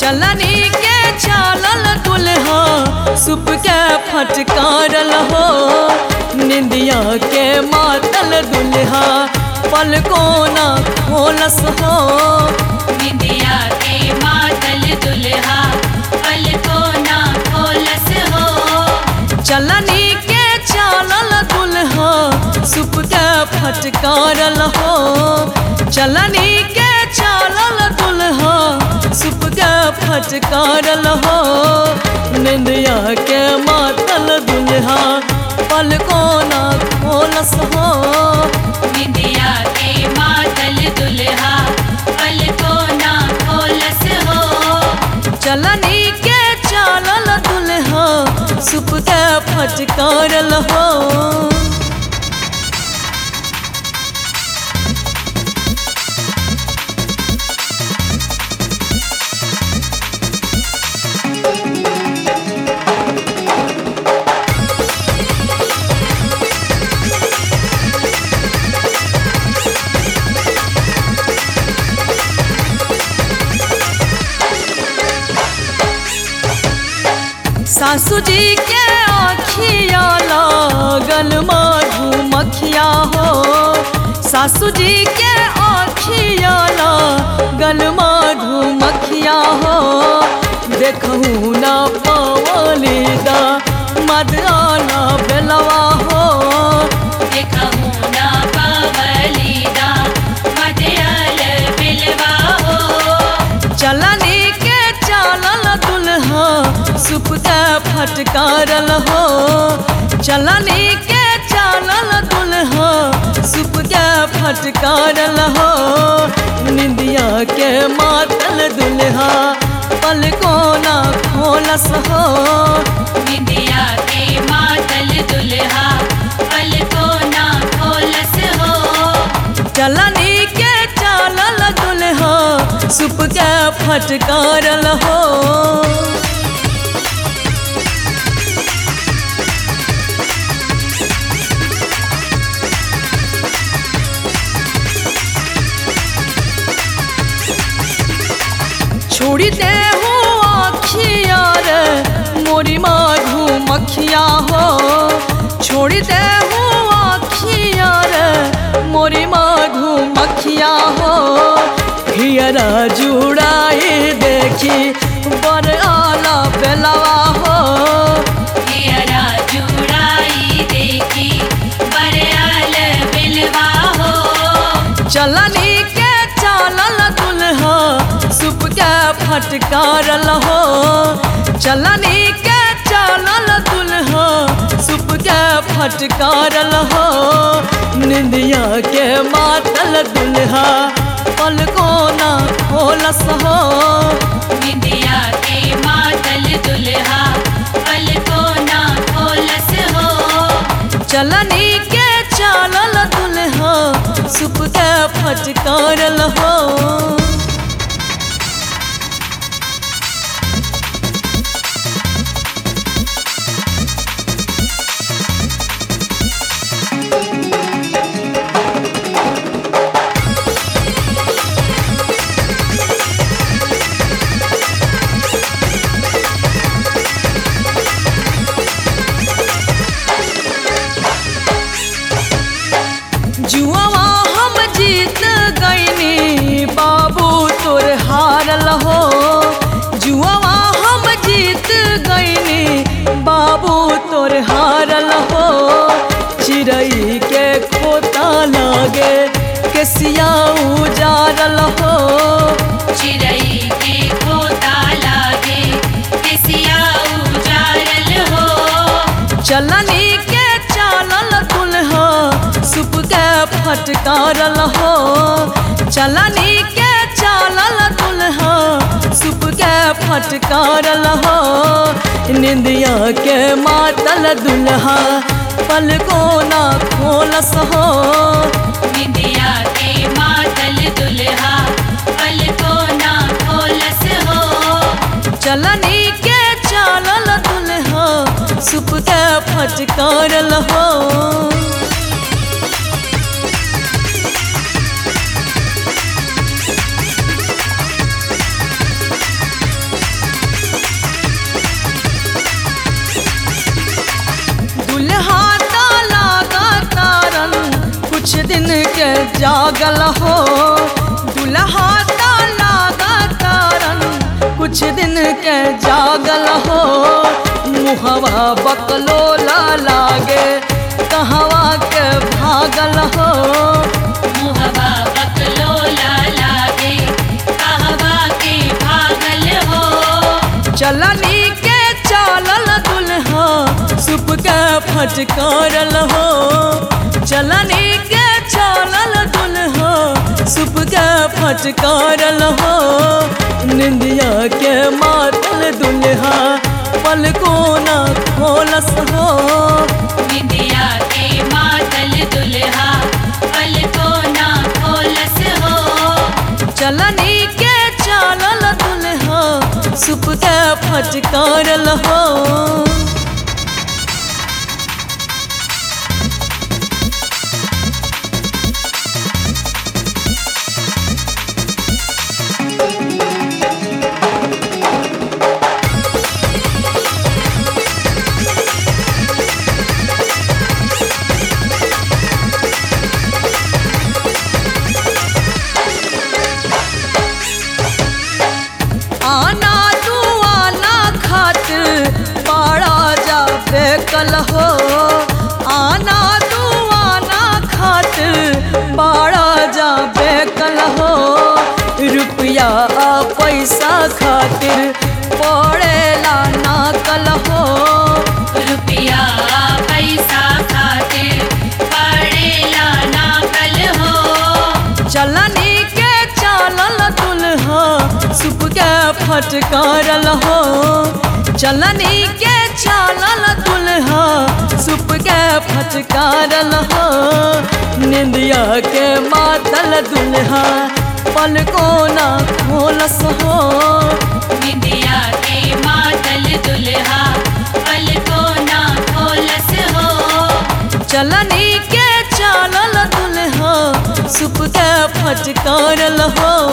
चलनी के चालल दुल्हा सुप के फटकारल हो निंदिया के मातल दुल्हा पल कोना खोलस हो विद्या के मातल दुल्हा पल को ना खोलस हो चलनी के चालल दुल्हा सुप के फटकारल हो चलनी के चालल दुल्हा सुप के फटकारल हो निंदिया के मातल दुल्हा पल कोना खोलस हो विद्या के मातल दुल्हा पल को ना खोलस हो चलनी के चालल दुल्हा सुप के फटकारल हो सासू जी के आखिया लागल मधुमक्खिया हो सासू जी के आखिया लागल मधुमक्खिया हो देखहू ना पवलीदा मद आना बेलवा हो देखहु ना पवलीदा मदयाल बिलवा हो चलनी के चालल दुल्हा सुप के फटकारल हो चलनी के चालल दुल्हा सुप के फटकारल हो निंदिया के मातल दुल्हा पल कोना खोलस हो विद्या के मातल दुल्हा पल को ना खोलस हो चलनी के चालल दुल्हा सुप के फटकारल हो छोड़ी दे हो आखिया रे मोरी माधु मखिया हो छोड़ी दे हो आखिया रे मोरी माधु मखिया हो हियरा जुड़ाई देखी बर आला बेलवा हो हियरा जुड़ाई देखी बरयाल बिलवा हो चलनी के चालल दुल्हा सुप के फटकारल हो चलनी के चालल दुल्हा सुप के फटकारल हो निंदिया के मातल दुल्हा पल कोना खोलस हो विद्या के मातल दुल्हा पल को ना खोलस हो चलनी के चालल दुल्हा सुप के फटकारल हो जुआवा हम जीत गईनी बाबू तोर हारल हो जुआवा हम जीत गईनी बाबू तोर हारल हो चिड़ई के खोता लागे केसिया उजारल हो चिड़ई के खोता लागे किसिया उजारल हो चलनी के चालल दुल्हा सुप के फटकारल हो चलनी के चालल दुल्हा सुप के फटकारल हो निंदिया के मातल दुल्हा पल कोना खोलस हो विद्या के मातल दुल्हा पल को ना खोलस हो चलनी के चालल दुल्हा सुप के फटकारल हो जागल हो दुल्हा ता लागा तारन कुछ दिन के जागल हो मुहवा बकलोला लागे कहवा के भागल हो मुहवा बकलोला लागे कहवा के भागल हो चलनी के चालल दुल्हा सुप के फटकारल हो चलनी के चालल दुल्हा सुप के फटकारल हो निंदिया के मातल दुल्हा पल को न खोलस हो निंदिया के मातल दुल्हा पल को ना खोलस हो चलनी के चालल दुल्हा सुप के फटकारल हो आना तू आना खातिर पाड़ा जा बेकल हो आना तू आना खातिर पाड़ा जा बेकल हो रुपया आ पैसा खातिर पड़ेला ना कल हो रुपया पैसा खातिर पड़ेला ना कल हो चलनी के चालल दुल्हा सुप के फटकारल हो चलनी के चालल दुल्हा सुप के फटकारल हो निंदिया के मातल दुल्हा पल को ना खोलस हो निंदिया के मातल दुल्हा पल को ना खोलस हो चलनी के चालल दुल्हा सुप के फटकारल हो